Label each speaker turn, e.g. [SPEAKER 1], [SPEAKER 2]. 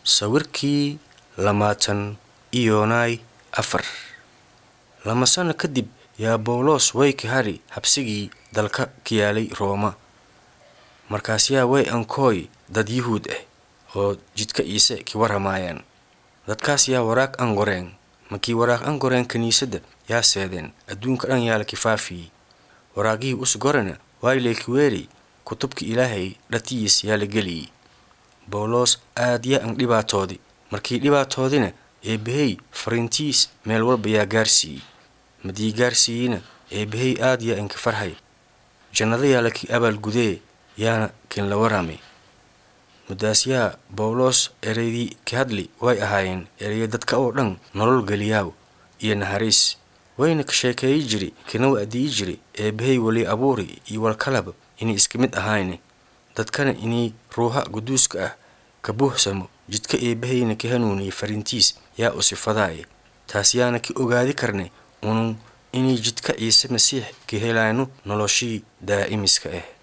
[SPEAKER 1] sawirkii lamaatan iyoonay afar lama sano kadib yaa bawlos way ka hadhi habsigii dalka ka yaalay rooma markaasyaa way ankooy dad yuhuud ah oo jidka iise ki warramaayaan dadkaas yaa waraaq an qoreen markii waraaq an qoreen kiniisadda yaa seedeen adduunka dhan yaa la kifaafiyey waraaqihii us gorana waaylaykiweeri kutubka ilaahay dhatiyiis yaa la geliyey bawlos aad yaa an dhibaatoodi markii dhibaatoodina eebbahey fariintiis meel walba yaa gaarsiiyey madii gaarsiiyeyna eebbahey aad yaa inka farhay jannada yaa laki abaalgudee yaana kin la warramay muddaas yaa bawlos ereydii ka hadli way ahaayeen ereya dadka oo dhan nolol geliyaaw iyo naxariis wayna ka sheekeeyi jiri kana wa'diyi jiri eebbahey weli abuuri iyo walkalaba inay iska mid ahayne dadkana inay ruuha quduuska ah ka buuxsamo jidka eebbaheyna ka hanuuniye fariintiis yaa u sifadaaye taas yaana ka ogaadi karne unun inay jidka ciise masiix ka helaano noloshii daa'imiska ah